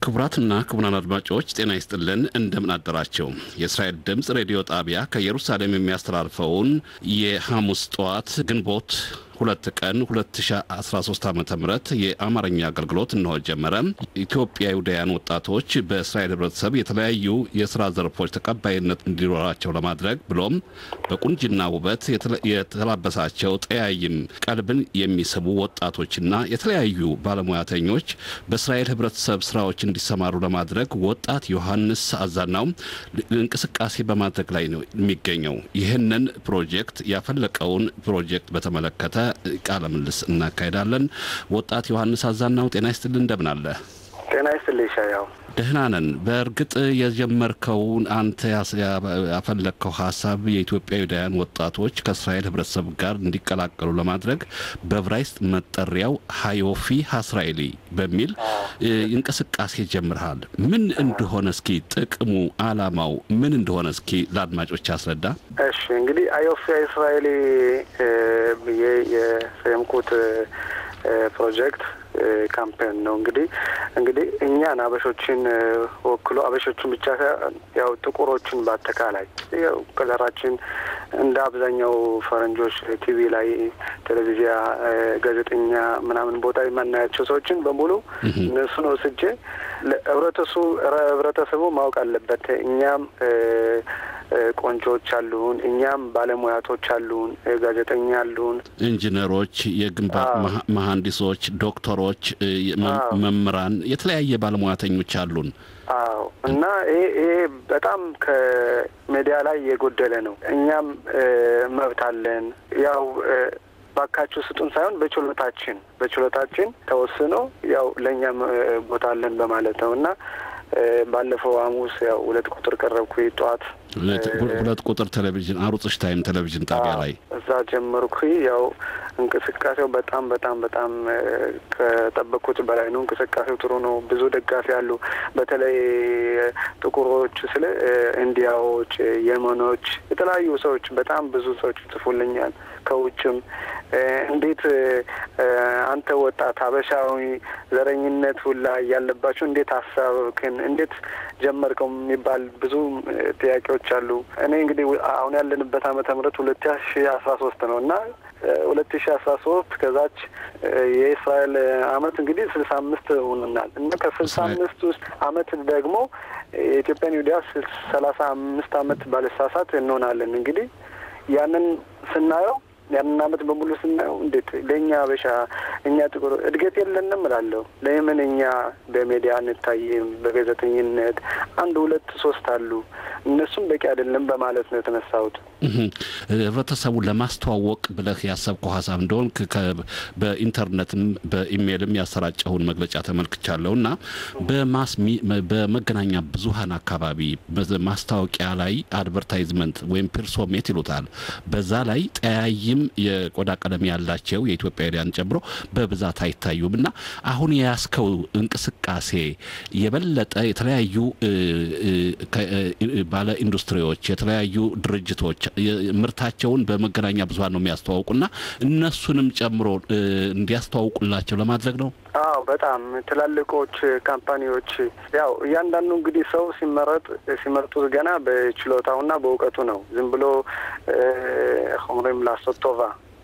ክቡራትና ክቡራን አድማጮች ጤና ይስጥልን፣ እንደምን አደራቸው። የእስራኤል ድምፅ ሬዲዮ ጣቢያ ከኢየሩሳሌም የሚያስተላልፈውን የሐሙስ ጠዋት ግንቦት ሁለት ቀን 2013 ዓ ም የአማርኛ አገልግሎት እንሆ ጀመረ። ኢትዮጵያውያን ወጣቶች በእስራኤል ህብረተሰብ የተለያዩ የስራ ዘርፎች ተቀባይነት እንዲኖራቸው ለማድረግ ብሎም በቁንጅና ውበት የተላበሳቸው ጠያይም ቀልብን የሚስቡ ወጣቶችና የተለያዩ ባለሙያተኞች በእስራኤል ህብረተሰብ ስራዎች እንዲሰማሩ ለማድረግ ወጣት ዮሐንስ አዛናው እንቅስቃሴ በማድረግ ላይ ነው የሚገኘው። ይህንን ፕሮጀክት ያፈለቀውን ፕሮጀክት በተመለከተ ቃለ ምልልስ እናካሄዳለን። ወጣት ዮሐንስ አዛናው ጤና ይስጥልን፣ እንደምን አለ? ጤና ይስጥልኝ ሻያው። ደህና ነን። በእርግጥ የጀመርከውን አንተ ያፈለግከው ሀሳብ የኢትዮጵያውያን ወጣቶች ከእስራኤል ህብረተሰብ ጋር እንዲቀላቀሉ ለማድረግ በዕብራይስጥ መጠሪያው ሀዮፊ ሀስራኤሊ በሚል እንቅስቃሴ ጀምርሃል። ምን እንደሆነ እስኪ ጥቅሙ፣ አላማው ምን እንደሆነ እስኪ ለአድማጮች አስረዳ። እሺ እንግዲህ አዮፊ እስራኤሊ ብዬ የሰየምኩት ፕሮጀክት ካምፔን ነው። እንግዲህ እንግዲህ እኛን አበሾችን ወክሎ አበሾችን ብቻ ያው ጥቁሮችን በአጠቃላይ ያው ከለራችን እንደ አብዛኛው ፈረንጆች ቲቪ ላይ ቴሌቪዥያ፣ ጋዜጠኛ ምናምን ቦታ የማናያቸው ሰዎችን በሙሉ እነሱን ወስጄ ህብረተሰቡ ህብረተሰቡ ማወቅ አለበት እኛም ቆንጆዎች አሉን፣ እኛም ባለሙያቶች አሉን፣ ጋዜጠኛ አሉን፣ ኢንጂነሮች፣ የግንባታ መሀንዲሶች፣ ዶክተሮች፣ መምህራን፣ የተለያየ ባለሙያተኞች አሉን። አዎ እና ይሄ ይሄ በጣም ከሚዲያ ላይ የጎደለ ነው። እኛም መብት አለን ያው ባካችሁ ስጡን ሳይሆን በችሎታችን በችሎታችን ተወስኖ ያው ለእኛም ቦታ አለን በማለት ነው እና ባለፈው ሐሙስ ያው ሁለት ቁጥር ቀረብኩ ጠዋት ሁለት ቁጥር ቴሌቪዥን አሩጽሽ ታይም ቴሌቪዥን ጣቢያ ላይ እዛ ጀመርኩ። ያው እንቅስቃሴው በጣም በጣም በጣም ከጠበቅኩት በላይ ነው። እንቅስቃሴው ጥሩ ነው። ብዙ ደጋፊ አሉ። በተለይ ጥቁሮች ስለ ኢንዲያዎች፣ የመኖች የተለያዩ ሰዎች በጣም ብዙ ሰዎች ጽፉልኛል። ከውጭም እንዴት አንተ ወጣት ሀበሻዊ ዘረኝነት ሁላ ያለባቸው እንዴት ሀሳብክን እንዴት ጀመርከው የሚባል ብዙ ጥያቄዎች አሉ። እኔ እንግዲህ አሁን ያለንበት ዓመተ ምህረት ሁለት ሺ አስራ ሶስት ነው እና ሁለት ሺ አስራ ሶስት ከዛች የእስራኤል አመት እንግዲህ ስልሳ አምስት ሆንናል እና ከስልሳ አምስት ውስጥ አመት ደግሞ የኢትዮጵያን ይሁዲያ ሰላሳ አምስት አመት ባለሳሳት እንሆናለን። እንግዲህ ያንን ስናየው ያንን አመት በሙሉ ስናየው እንዴት ለእኛ አበሻ እኛ ጥቁር እድገት የለንም እላለሁ። ለምን እኛ በሜዲያ እንታይም? በጋዜጠኝነት አንድ ሁለት ሶስት አሉ፣ እነሱም በቂ አይደለም በማለት ነው የተነሳሁት። ህብረተሰቡን ለማስተዋወቅ ብለህ ያሰብከው ሀሳብ እንደሆን በኢንተርኔትም በኢሜይልም ያሰራጨውን መግለጫ ተመልክቻለሁ እና በመገናኛ ብዙሀን አካባቢ ማስታወቂያ ላይ አድቨርታይዝመንት ወይም ፒርሶሜት ይሉታል። በዛ ላይ ጠያይም የቆዳ ቀለም ያላቸው የኢትዮጵያውያን ጨምሮ በብዛት አይታዩም እና አሁን የያዝከው እንቅስቃሴ የበለጠ የተለያዩ ባለ ኢንዱስትሪዎች የተለያዩ ድርጅቶች ምርታቸውን በመገናኛ ብዙሀን ነው የሚያስተዋውቁና እነሱንም ጨምሮ እንዲያስተዋውቁላቸው ለማድረግ ነው። አዎ በጣም ትላልቆች ካምፓኒዎች ያው እያንዳንዱ እንግዲህ ሰው ሲመረጥ ሲመርጡት ገና በችሎታውና በእውቀቱ ነው። ዝም ብሎ ሆምሬም ላሶቶቫ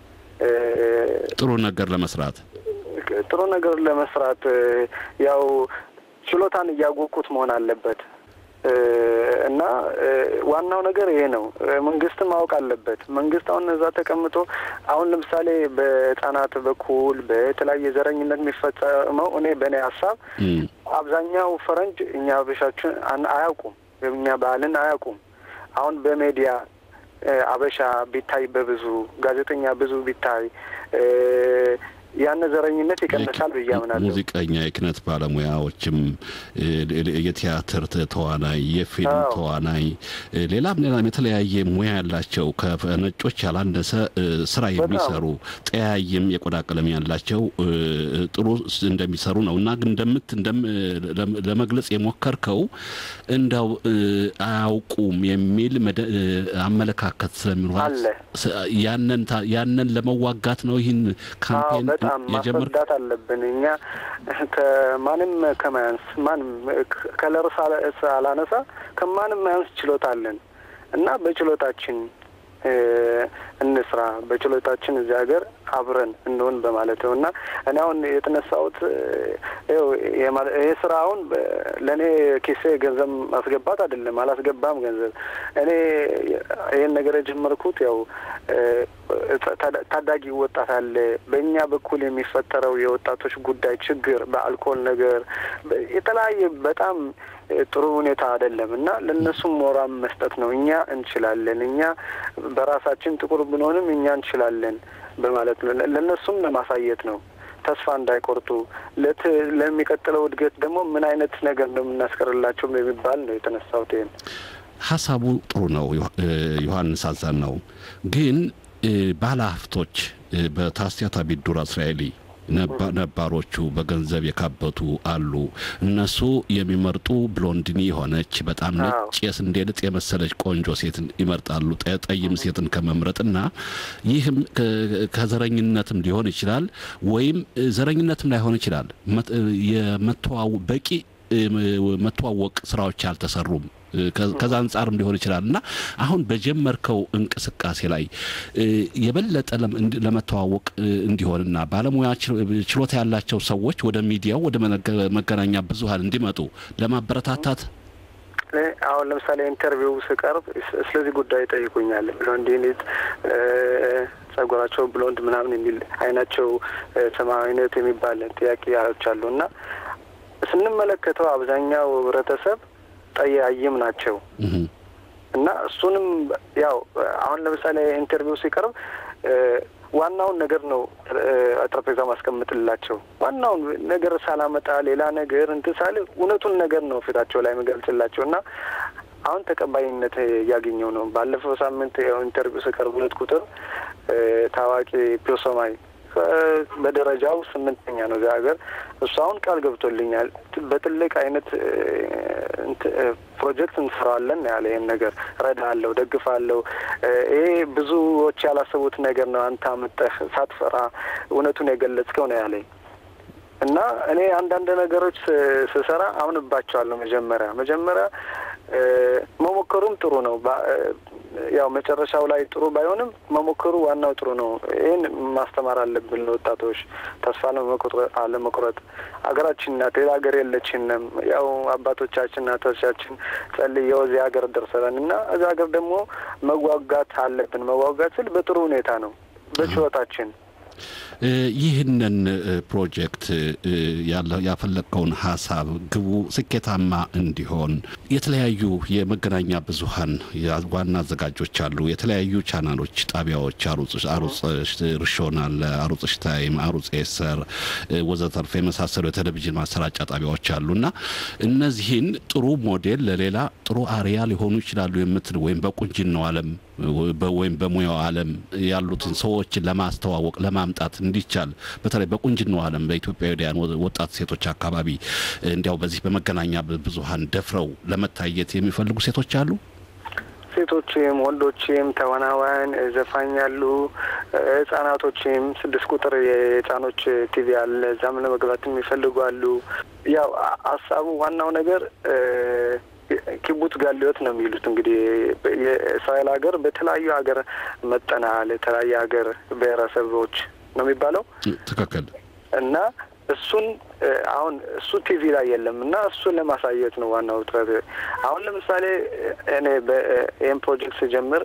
ጥሩ ነገር ለመስራት ጥሩ ነገር ለመስራት ያው ችሎታን እያወቁት መሆን አለበት። እና ዋናው ነገር ይሄ ነው። መንግስትም ማወቅ አለበት። መንግስት አሁን እዛ ተቀምጦ አሁን ለምሳሌ በህጻናት በኩል በተለያየ ዘረኝነት የሚፈጸመው እኔ በእኔ ሀሳብ አብዛኛው ፈረንጅ እኛ አበሻችን አያውቁም፣ እኛ ባህልን አያውቁም። አሁን በሜዲያ አበሻ ቢታይ በብዙ ጋዜጠኛ ብዙ ቢታይ ያን ዘረኝነት ይቀንሳል ብዬ አምናለሁ። ሙዚቀኛ፣ የኪነት ባለሙያዎችም፣ የቲያትር ተዋናይ፣ የፊልም ተዋናይ፣ ሌላም ሌላም የተለያየ ሙያ ያላቸው ከነጮች ያላነሰ ስራ የሚሰሩ ጠያይም የቆዳ ቀለም ያላቸው ጥሩ እንደሚሰሩ ነው እና ግን እንደምት ለመግለጽ የሞከርከው እንዳው አያውቁም የሚል አመለካከት ስለሚኖር ያንን ለመዋጋት ነው ይህን ካምፔን በጣም ማስረዳት አለብን። እኛ ከማንም ከማያንስ ማንም ከለር ሳላነሳ ከማንም ማያንስ ችሎታ አለን እና በችሎታችን እንስራ በችሎታችን እዚህ ሀገር አብረን እንሆን በማለት ነው እና እኔ አሁን የተነሳሁት ይህ ስራ አሁን ለእኔ ኪሴ ገንዘብ ማስገባት አይደለም፣ አላስገባም ገንዘብ። እኔ ይህን ነገር የጀመርኩት ያው ታዳጊ ወጣት አለ። በእኛ በኩል የሚፈጠረው የወጣቶች ጉዳይ ችግር በአልኮል ነገር የተለያየ በጣም ጥሩ ሁኔታ አይደለም እና ለእነሱም ሞራም መስጠት ነው። እኛ እንችላለን፣ እኛ በራሳችን ጥቁር ብንሆንም እኛ እንችላለን በማለት ነው። ለእነሱም ለማሳየት ነው ተስፋ እንዳይቆርጡ ለሚቀጥለው እድገት ደግሞ ምን አይነት ነገር ነው የምናስቀርላቸው የሚባል ነው የተነሳሁት። ይህን ሀሳቡ ጥሩ ነው። ዮሐንስ አዛን ነው ግን ባለሀብቶች በታስያታ ቢዱራ እስራኤሊ ነባሮቹ በገንዘብ የካበቱ አሉ። እነሱ የሚመርጡ ብሎንድኒ የሆነች በጣም ነጭ የስንዴ ልጥ የመሰለች ቆንጆ ሴትን ይመርጣሉ፣ ጠይም ሴትን ከመምረጥና ይህም ከዘረኝነትም ሊሆን ይችላል፣ ወይም ዘረኝነትም ላይሆን ይችላል። የመተዋወቅ በቂ መተዋወቅ ስራዎች አልተሰሩም። ከዛ አንጻርም ሊሆን ይችላል እና አሁን በጀመርከው እንቅስቃሴ ላይ የበለጠ ለመተዋወቅ እንዲሆንና ባለሙያ ችሎታ ያላቸው ሰዎች ወደ ሚዲያው ወደ መገናኛ ብዙኃን እንዲመጡ ለማበረታታት አሁን ለምሳሌ ኢንተርቪው ስቀርብ ስለዚህ ጉዳይ ይጠይቁኛል። ብሎንዲኒት ጸጉራቸው ብሎንድ ምናምን የሚል አይናቸው ሰማያዊነት የሚባል ጥያቄዎች አሉ እና ስንመለከተው አብዛኛው ህብረተሰብ ጠያይም ናቸው እና እሱንም ያው አሁን ለምሳሌ ኢንተርቪው ሲቀርብ ዋናውን ነገር ነው ጠረጴዛ ማስቀምጥላቸው። ዋናውን ነገር ሳላመጣ ሌላ ነገር እንትን ሳል እውነቱን ነገር ነው ፊታቸው ላይ መገልጽላቸው እና አሁን ተቀባይነት እያገኘው ነው። ባለፈው ሳምንት ያው ኢንተርቪው ስቀርብ ሁለት ቁጥር ታዋቂ ፒዮሶማይ በደረጃው ስምንተኛ ነው እዚያ ሀገር። እሱ አሁን ቃል ገብቶልኛል በትልቅ አይነት ፕሮጀክት እንሰራለን ያለ ይህን ነገር ረዳለሁ፣ ደግፋለሁ። ይሄ ብዙዎች ያላሰቡት ነገር ነው። አንተ አምጠህ ሳትፈራ እውነቱን የገለጽከው ነው ያለኝ እና እኔ አንዳንድ ነገሮች ስሰራ አምንባቸዋለሁ። መጀመሪያ መጀመሪያ መሞከሩም ጥሩ ነው። ያው መጨረሻው ላይ ጥሩ ባይሆንም መሞከሩ ዋናው ጥሩ ነው። ይህን ማስተማር አለብን ለወጣቶች ተስፋ አለመቁረጥ። ሀገራችን ናት፣ ሌላ ሀገር የለችንም። ያው አባቶቻችን እናቶቻችን ጸልየው እዚህ ሀገር ደርሰለን እና እዚህ ሀገር ደግሞ መዋጋት አለብን። መዋጋት ስል በጥሩ ሁኔታ ነው፣ በችሎታችን ይህንን ፕሮጀክት ያፈለቀውን ሀሳብ ግቡ ስኬታማ እንዲሆን የተለያዩ የመገናኛ ብዙኃን ዋና አዘጋጆች አሉ። የተለያዩ ቻናሎች፣ ጣቢያዎች፣ አሩጽ ርሾን አለ፣ አሩጽ ሽታይም፣ አሩጽ ኤሰር ወዘተርፈ የመሳሰሉ የቴሌቪዥን ማሰራጫ ጣቢያዎች አሉ እና እነዚህን ጥሩ ሞዴል ለሌላ ጥሩ አርያ ሊሆኑ ይችላሉ የምትል ወይም በቁንጅናው ዓለም ወይም በሙያው ዓለም ያሉትን ሰዎችን ለማስተዋወቅ ለማምጣት እንዲቻል በተለይ በቁንጅናው ዓለም በኢትዮጵያውያን ወጣት ሴቶች አካባቢ እንዲያው በዚህ በመገናኛ ብዙኃን ደፍረው ለመታየት የሚፈልጉ ሴቶች አሉ። ሴቶችም ወንዶችም ተዋናዋን ዘፋኝ ያሉ ህጻናቶችም ስድስት ቁጥር የህጻኖች ቲቪ አለ። እዛም ለመግባት የሚፈልጉ አሉ። ያው ሀሳቡ ዋናው ነገር ኪቡት ጋሊዮት ነው የሚሉት እንግዲህ የእስራኤል ሀገር በተለያዩ ሀገር መጠናል። የተለያየ ሀገር ብሔረሰቦች ነው የሚባለው ትክክል እና እሱን አሁን እሱ ቲቪ ላይ የለም እና እሱን ለማሳየት ነው ዋናው ጥረት። አሁን ለምሳሌ እኔ ይህን ፕሮጀክት ስጀምር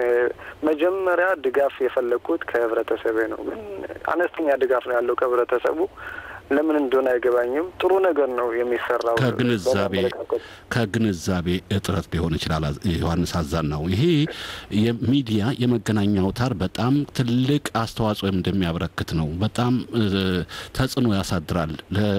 መጀመሪያ ድጋፍ የፈለግኩት ከህብረተሰቤ ነው። ግን አነስተኛ ድጋፍ ነው ያለው ከህብረተሰቡ ለምን እንደሆነ አይገባኝም። ጥሩ ነገር ነው የሚሰራው። ከግንዛቤ ከግንዛቤ እጥረት ሊሆን ይችላል። ዮሐንስ አዛናው ይሄ የሚዲያ የመገናኛ አውታር በጣም ትልቅ አስተዋጽኦ እንደሚያበረክት ነው። በጣም ተጽዕኖ ያሳድራል።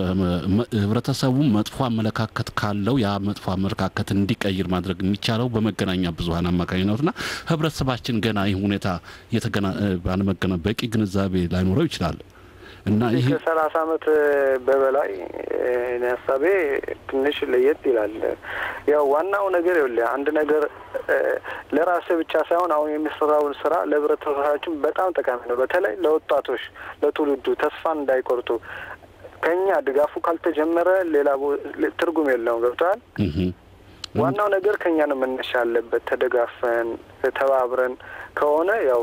ህብረተሰቡ መጥፎ አመለካከት ካለው ያ መጥፎ አመለካከት እንዲቀይር ማድረግ የሚቻለው በመገናኛ ብዙኃን አማካኝነትና ህብረተሰባችን ገና ይህ ሁኔታ ባለመገና በቂ ግንዛቤ ላይኖረው ይችላል። እና ይሄ ከሰላሳ አመት በበላይ እኔ ሀሳቤ ትንሽ ለየት ይላል። ያው ዋናው ነገር ይኸውልህ አንድ ነገር ለራስህ ብቻ ሳይሆን አሁን የሚሰራውን ስራ ለህብረተሰባችን በጣም ጠቃሚ ነው። በተለይ ለወጣቶች፣ ለትውልዱ ተስፋ እንዳይቆርጡ ከኛ ድጋፉ ካልተጀመረ ሌላ ትርጉም የለውም። ገብተዋል። ዋናው ነገር ከኛ ነው መነሻ ያለበት። ተደጋፈን ተባብረን ከሆነ ያው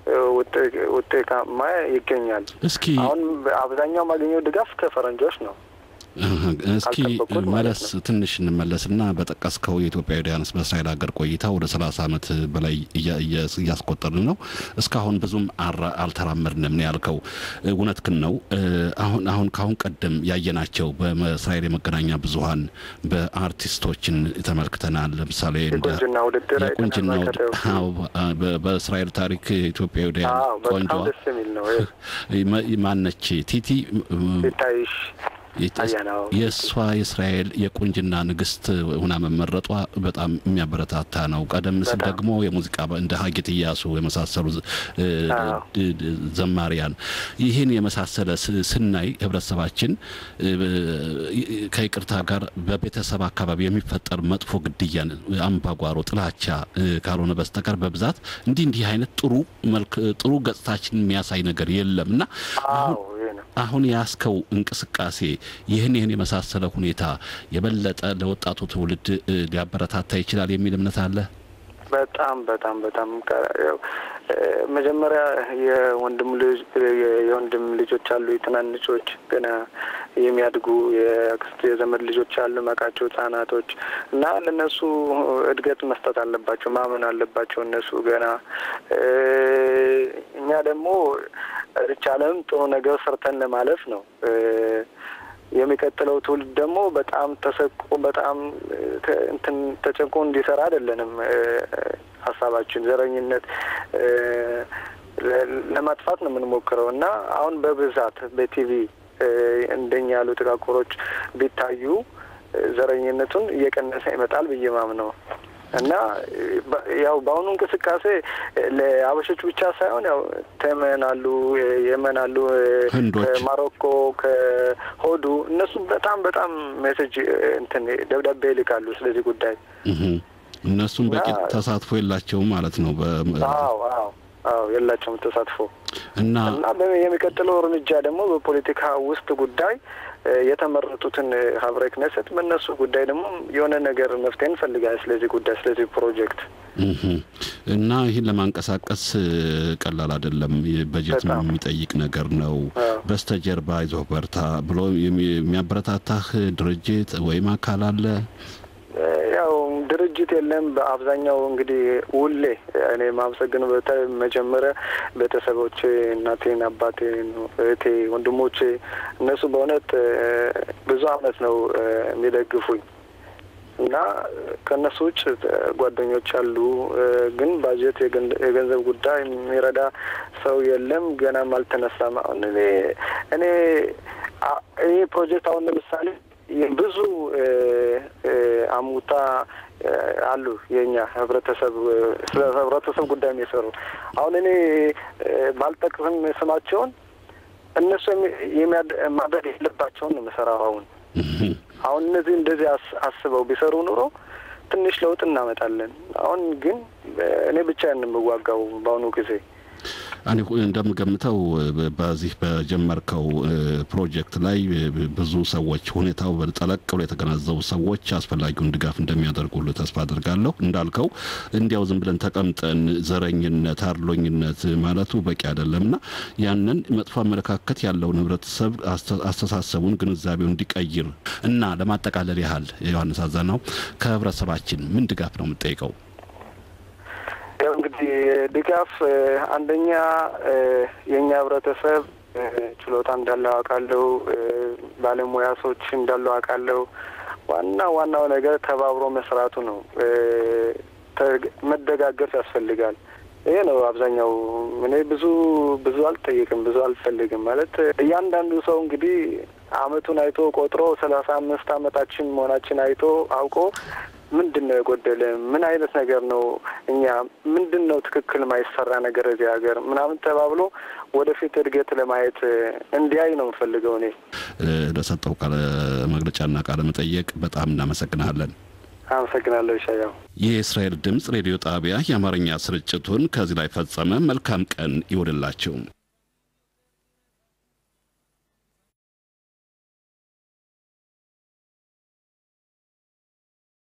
ውጤታማ ይገኛል። እስኪ አሁን አብዛኛው ማገኘው ድጋፍ ከፈረንጆች ነው። እስኪ መለስ ትንሽ እንመለስና በጠቀስከው የኢትዮጵያውያንስ በእስራኤል ሀገር ቆይታ ወደ ሰላሳ አመት በላይ እያስቆጠርን ነው። እስካሁን ብዙም አልተራመድንም ነው ያልከው። እውነትህን ነው። አሁን አሁን ከአሁን ቀደም ያየናቸው በእስራኤል የመገናኛ ብዙኃን በአርቲስቶችን ተመልክተናል። ለምሳሌ የቁንጅና ውድድር የቁንጅና በእስራኤል ታሪክ ኢትዮጵያውያን ቆንጆ ማነች ቲቲ ታይሽ የእሷ የእስራኤል የቁንጅና ንግስት ሁና መመረጧ በጣም የሚያበረታታ ነው። ቀደም ሲል ደግሞ የሙዚቃ እንደ ሀጌት እያሱ የመሳሰሉ ዘማሪያን ይህን የመሳሰለ ስናይ ህብረተሰባችን ከይቅርታ ጋር በቤተሰብ አካባቢ የሚፈጠር መጥፎ ግድያን፣ አምባጓሮ፣ ጥላቻ ካልሆነ በስተቀር በብዛት እንዲህ እንዲህ አይነት ጥሩ መልክ ጥሩ ገጽታችን የሚያሳይ ነገር የለም እና አሁን ያስከው እንቅስቃሴ ይህን ይህን የመሳሰለ ሁኔታ የበለጠ ለወጣቱ ትውልድ ሊያበረታታ ይችላል የሚል እምነት አለ። በጣም በጣም በጣም መጀመሪያ የወንድም ልጅ የወንድም ልጆች አሉ፣ የትናንሾች ገና የሚያድጉ የአክስት የዘመድ ልጆች አሉ፣ መቃቸው ህጻናቶች እና ለእነሱ እድገት መስጠት አለባቸው፣ ማመን አለባቸው እነሱ ገና እኛ ደግሞ ርቻለም ጥሩ ነገር ሰርተን ለማለፍ ነው። የሚቀጥለው ትውልድ ደግሞ በጣም ተሰቆ በጣም እንትን ተጨንቆ እንዲሰራ አይደለንም ሀሳባችን ዘረኝነት ለማጥፋት ነው የምንሞክረው እና አሁን በብዛት በቲቪ እንደኛ ያሉ ጥቃቁሮች ቢታዩ ዘረኝነቱን እየቀነሰ ይመጣል ብዬ ማምነው እና ያው በአሁኑ እንቅስቃሴ ለአበሾች ብቻ ሳይሆን ያው ተመን አሉ፣ የመን አሉ፣ ከማሮኮ ከሆዱ እነሱ በጣም በጣም ሜሴጅ እንትን ደብዳቤ ይልካሉ ስለዚህ ጉዳይ። እነሱም በቂ ተሳትፎ የላቸውም ማለት ነው። አዎ አዎ አዎ የላቸውም ተሳትፎ እና እና የሚቀጥለው እርምጃ ደግሞ በፖለቲካ ውስጥ ጉዳይ የተመረጡትን ሀብረ ክነሰት በእነሱ ጉዳይ ደግሞ የሆነ ነገር መፍትሄ እንፈልጋለን። ስለዚህ ጉዳይ ስለዚህ ፕሮጀክት እና ይህን ለማንቀሳቀስ ቀላል አይደለም። በጀት የሚጠይቅ ነገር ነው። በስተጀርባ አይዞህ በርታ ብሎ የሚያበረታታህ ድርጅት ወይም አካል አለ? ያው ድርጅት የለም። በአብዛኛው እንግዲህ ውሌ እኔ ማመሰግን መጀመሪያ ቤተሰቦቼ፣ እናቴን፣ አባቴን፣ እህቴ፣ ወንድሞቼ እነሱ በእውነት ብዙ አመት ነው የሚደግፉኝ እና ከእነሱ ውጭ ጓደኞች አሉ። ግን ባጀት የገንዘብ ጉዳይ የሚረዳ ሰው የለም። ገናም አልተነሳም። አሁን እኔ እኔ ይህ ፕሮጀክት አሁን ለምሳሌ ብዙ አሙታ አሉ የኛ ህብረተሰብ ስለ ህብረተሰብ ጉዳይ የሚሰሩ አሁን እኔ ባልጠቅስም ስማቸውን እነሱ ማድረግ የለባቸውን ነው የምሰራው። አሁን አሁን እነዚህ እንደዚህ አስበው ቢሰሩ ኑሮ ትንሽ ለውጥ እናመጣለን። አሁን ግን እኔ ብቻ የምዋጋው በአሁኑ ጊዜ እኔ እንደምገምተው በዚህ በጀመርከው ፕሮጀክት ላይ ብዙ ሰዎች ሁኔታው ጠለቅ ብሎ የተገነዘቡ ሰዎች አስፈላጊውን ድጋፍ እንደሚያደርጉልህ ተስፋ አድርጋለሁ። እንዳልከው እንዲያው ዝም ብለን ተቀምጠን ዘረኝነት፣ አድሎኝነት ማለቱ በቂ አይደለም እና ያንን መጥፎ አመለካከት ያለውን ህብረተሰብ አስተሳሰቡን፣ ግንዛቤውን እንዲቀይር እና ለማጠቃለል ያህል ዮሐንስ አዛናው ከህብረተሰባችን ምን ድጋፍ ነው የምጠይቀው? ያው እንግዲህ ድጋፍ አንደኛ የእኛ ህብረተሰብ ችሎታ እንዳለው አውቃለሁ። ባለሙያ ሰዎች እንዳለው አውቃለሁ። ዋና ዋናው ነገር ተባብሮ መስራቱ ነው። መደጋገፍ ያስፈልጋል። ይሄ ነው አብዛኛው። እኔ ብዙ ብዙ አልጠይቅም፣ ብዙ አልፈልግም። ማለት እያንዳንዱ ሰው እንግዲህ አመቱን አይቶ ቆጥሮ ሰላሳ አምስት አመታችን መሆናችን አይቶ አውቆ ምንድን ነው የጎደለ? ምን አይነት ነገር ነው እኛ ምንድን ነው ትክክል ማይሰራ ነገር እዚህ ሀገር ምናምን ተባብሎ ወደፊት እድገት ለማየት እንዲያይ ነው የምፈልገው እኔ። ለሰጠው ቃለ መግለጫና ቃለ መጠየቅ በጣም እናመሰግናለን። አመሰግናለሁ ይሻያው። የእስራኤል ድምፅ ሬዲዮ ጣቢያ የአማርኛ ስርጭቱን ከዚህ ላይ ፈጸመ። መልካም ቀን ይውልላችሁ።